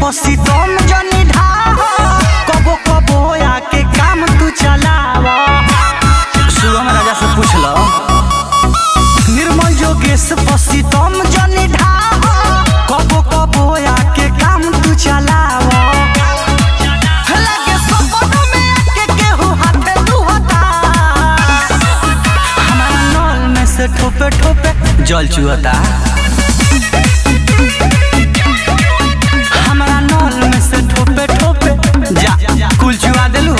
पसी तुम जनी ढाह कबो कबो आके काम तू चलावा सुगम राजा से पूछ लो निर्मल जोगेश पसी तुम जनी ढाह कबो कबो आके काम तू चलावा लगे सपनों में आके केहू हाथे दुहता हमारा नल में से ठोपे ठोपे जल चुहता हमारा नल में से ठोपे ठोपे जा कुल चुआ देलू